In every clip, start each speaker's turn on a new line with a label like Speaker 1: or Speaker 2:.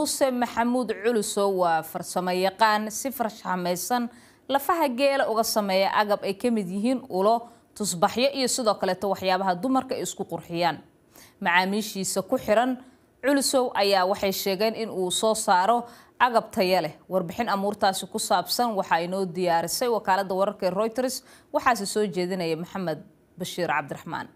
Speaker 1: muuse maxamuud culusow waa farsamo yaqaan si farshamaysan lafaha geela uga sameeya agab ay ka mid yihiin ulo tusbaxyo iyo sidoo kaleeto waxyaabaha dumarka ay isku qurxiyaan macaamiishiisa ku xiran culusow ayaa waxay sheegeen in uu soo saaro agab taya leh warbixin amuurtaasi ku saabsan waxaa inoo diyaarisay wakaalada wararka ee reuters waxaase soo jeedinaya maxamed bashiir cabdiraxmaan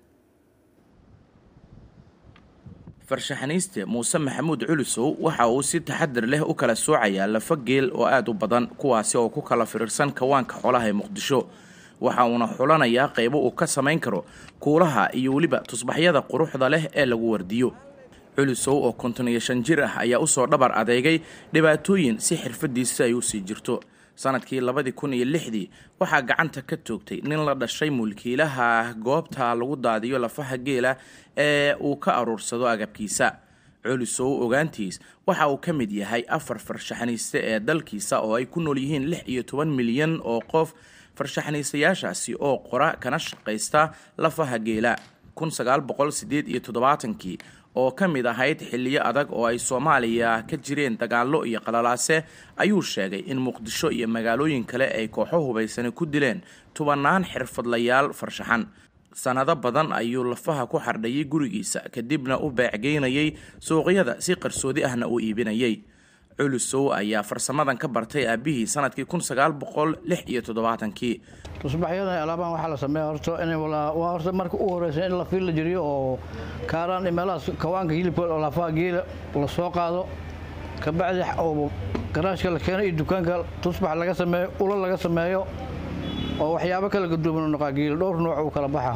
Speaker 2: farshaxaniiste muuse maxamuud culusow waxa uu si taxadir leh u kala soocayaa lafa geel oo aada u badan kuwaasi oo ku kala firirsan kawaanka xoolaha ee muqdisho waxa uuna xulanayaa qaybo uu ka samayn karo kuulaha iyo weliba tusbaxyada quruxda leh ee lagu wardiyo culusow oo konton iyo shan jir ah ayaa usoo dhabar adeegay dhibaatooyin si xirfadiisa ay usii jirto sanadkii labadii kun iyo lixdii waxaa gacanta ka toogtay nin la dhashay mulkiilaha goobta lagu daadiyo lafaha geela ee uu ka aruursado agabkiisa culusow ogaantiis waxa uu ka mid yahay afar farshaxaniiste ee dalkiisa oo ay ku nool yihiin lix iyo toban milyan oo qof farshaxaniistayaashaasi oo qora kana shaqaysta lafaha geela kun sagaal boqol sideed iyo toddobaatankii oo ka mid ahayd xilliyo adag oo ay soomaaliya ka jireen dagaallo iyo qalalaase ayuu sheegay in muqdisho iyo magaalooyin kale ay kooxo hubaysani ku dileen tubannaan xirfadlayaal farshaxan sanado badan ayuu lafaha ku xardhayay gurigiisa kadibna u beecgeynayay suuqyada si qarsoodi ahna uu iibinayay culusow ayaa farsamadan ka bartay aabihii sanadkii kun sagaal boqol lix iyo toddobaatankii
Speaker 3: tusbaxyadan alaabaan waxaa la sameeya horta in waa horta marka u horeysa in lafiil la jiriyo oo kaaraan iyo meelahaas kawaanka hilibka oo lafaha geela la soo qaado kabacdi oo garaashka la keeno iyo dukaanka tusbax laga sameeyo ulo laga sameeyo oo waxyaabo kala gaduuban u noqaa geela dhowr nooc uu kala baxa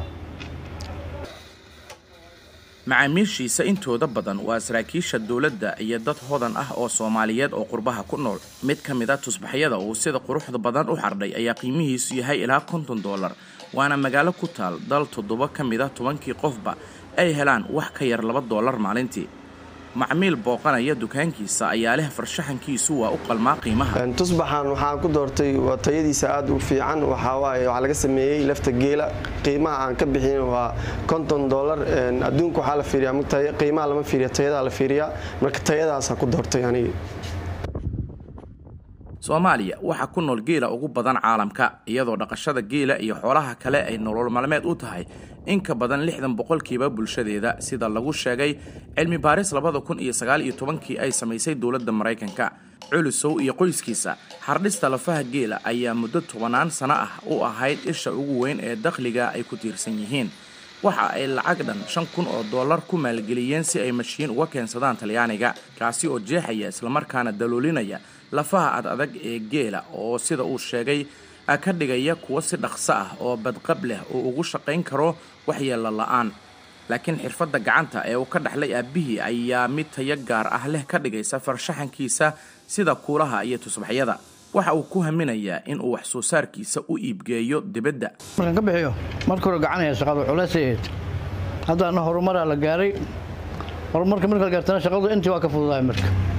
Speaker 2: macaamiishiisa intooda badan waa saraakiisha dowladda iyo dad hodan ah oo soomaaliyeed oo qurbaha ku nool mid ka mid a tusbaxyada uu sida quruxda badan u xardhay ayaa qiimihiisu yahay ilaa konton dollar waana magaalo ku taal dal toddoba ka mid a tobankii qofba ay helaan wax ka yar laba dollar maalintii macmiil booqanaya dukaankiisa ayaa leh farshaxankiisu waa u qalmaa qiimaha
Speaker 4: tusbaxan waxaan ku doortay waa tayadiisa aad u fiican waxawaaye waxaa laga sameeyey lafta geela qiimaha aan ka bixin waa konton dollar adduunka waxaa la fiiriyaa qiimaha lama fiiriya tayadaa la fiiriyaa marka tayadaasaan ku doortay aniga
Speaker 2: soomaaliya waxaa ku nool geela ugu badan caalamka iyadoo dhaqashada geela iyo xoolaha kale ay nolol maalmeed u tahay in ka badan lixdan boqolkiiba bulshadeeda sida lagu sheegay cilmi baaris labada kun iyo sagaal iyo tobankii ay samaysay dowladda maraykanka culusow iyo qoyskiisa xardhista lafaha geela ayaa muddo tobanaan sano ah u ahayd isha ugu weyn ee dakhliga ay ku tiirsan yihiin waxa ay lacag dhan shan kun oo dollar ku maalgeliyeen si ay mashiin uga keensadaan talyaaniga kaasi oo jeexaya islamarkaana daloolinaya lafaha ad adag ee geela oo sida uu sheegay ka dhigaya kuwo si dhaqso ah oo badqab leh oo ugu shaqayn karo waxyeello la-aan laakiin xirfadda gacanta ee uu ka dhaxlay aabbihii ayaa mid tayo gaar ah leh ka dhigaysa farshaxankiisa sida kuulaha iyo tusbaxyada waxa uu ku haminayaa in uu wax soo saarkiisa u iibgeeyo dibadda
Speaker 3: markaan ka bixiyo marka hore gacanaya shaqada culeysay ahayd haddaana horumaraa la gaaray horumarka marka la gaartana shaqadu intii waa ka fududahay marka